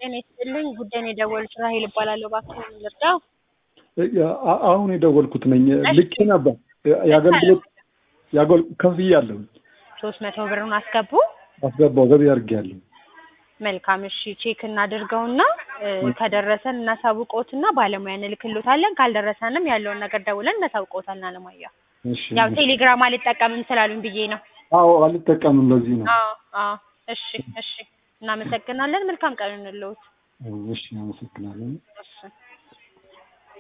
ጤና ይስጥልኝ። ጉዳይን የደወሉት ራሄል እባላለሁ። እባክዎን ልርዳው? አ- አሁን የደወልኩት ነኝ። ልኬ ነበር የአገልግሎት የአገል ከፍያለሁ። ሶስት መቶ ብሩን አስገቡ። አስገባው ገቢ አድርጌያለሁ። መልካም እሺ፣ ቼክ እናድርገውና እ፣ ከደረሰን እናሳውቅዎትና ባለሙያ እንልክልዎታለን። ካልደረሰንም ያለውን ነገር ደውለን እናሳውቅዎታለን። አለማየሁ እሺ ያው ቴሌግራም አልጠቀምም ስላሉኝ ብዬ ነው። አዎ አልጠቀምም። ለዚህ ነው። አዎ አዎ። እሺ እሺ፣ እናመሰግናለን። መልካም ቀን እንለዎት። እሺ አመሰግናለሁ። እሺ